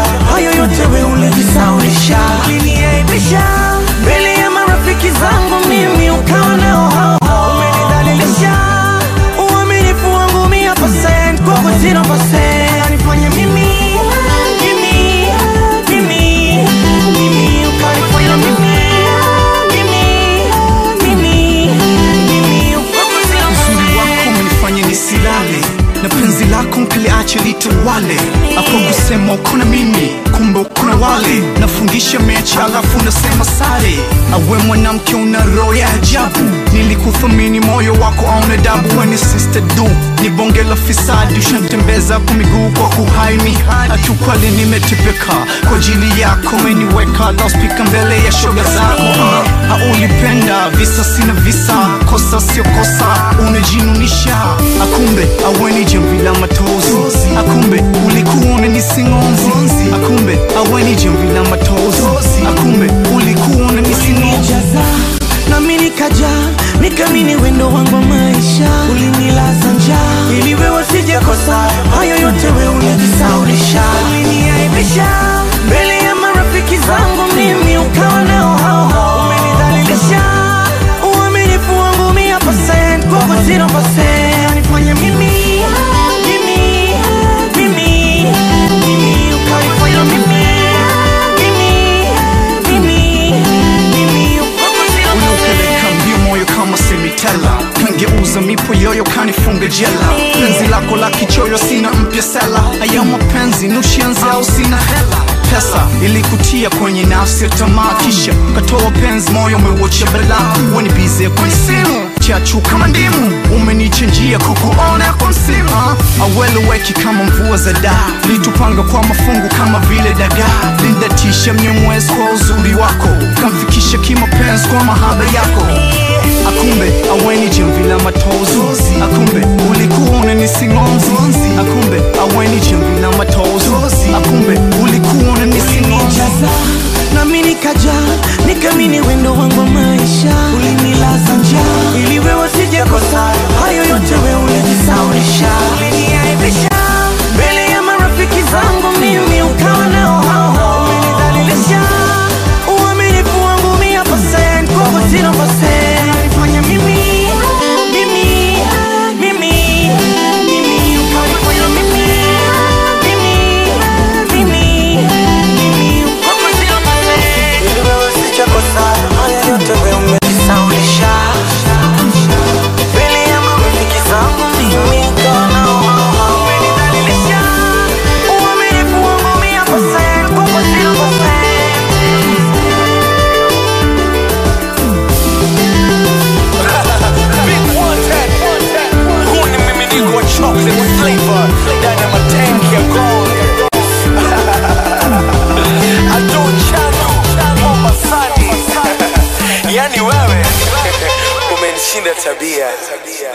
hayo yote we ulijisaulisha, uliniaibisha mbele ya marafiki zangu, mimi ukawa nao hao hao, umenidhalilisha uaminifu wangu mia percent kwako zero percent, unanifanya mimi mimi mimi mimi ukanifanya mimi mimi mimi mimi kwako zero uzuri wako umenifanya nisilale na penzi lako nkaliache litawale hapo kusema uko na mimi kumbe uko na wale nafundisha mechi alafu nasema sare awe mwanamke una roho ya ajabu nilikuthamini moyo wako auna dabu weni sister du ni bonge la fisadi ushantembeza kwa miguu kwa kuhaini hatukwali nimetepeka kwa ajili yako meniweka laspika mbele ya shoga zako Ah, haulipenda visa sina visa kosa sio kosa unajinunisha akumbe aweni jamvi la matozi akumbe ulikuwa unanisingonzi akumbe aweni jamvi la matozi akumbe ulikuwa unanisingonzi ulinijaza nami nikaja nikamini wendo wangu wa maisha ulinilaza njaa ili wewe sijakosa hayo yote we ulijisaulisha uliniaibisha mbele ya marafiki zangu mimi ukawa nao hao hao umenidhalilisha uaminifu wangu mia percent kwako zero percent unanifanya mimi mimi mimi mimi ukanifanya mimi mimi mimi mimi kwako zero unaupeleka mbio moyo kama semitela kangeuza mipo yoyo kanifunga jela penzi lako la kichoyo sina mpya sela aya mapenzi nushianzi au sina hela pesa ilikutia kwenye nafsi ya tamaa kisha katoa penzi moyo umeuocha bela weni bize kwenye simu chachu kama ndimu umenichenjia kukuona kwa msimu ah, aweleweki kama mvua za daa litupanga kwa mafungu kama vile dagaa lindatisha mnyemwezi kwa uzuri wako kamfikisha kimapenzi kwa mahaba yako akumbe aweni jamvi la matozi akumbe ulikuwa unanisingonzi akumbe aweni jamvi la matozi akumbe ulikuwa unanisingonzi ulinijaza nami nikaja nikamini wendo wangu wa maisha ulinilaza njaa ili wewe sijakosa hayo yote we ulijisaulisha uliniaibisha mbele ya marafiki zangu mimi ukawa nao hao hao umenidhalilisha uaminifu wangu mia percent kwako zero percent unanifanya mimi mimi mimi mimi ukanifanya mimi mimi mimi mimi kwako zero percent ili wewe sijakosa haya yote we umejisaulisha mbele ya marafiki zangu mimi ukawa nao hao hao umenidhalilisha uaminifu wangu mia percent kwako zero percent Big one ten. Huu ni mmiminiko wa chocolate flavor ndani ya matanki ya gold. Ado Chano, Mombasani. Yani wewe umenishinda tabia.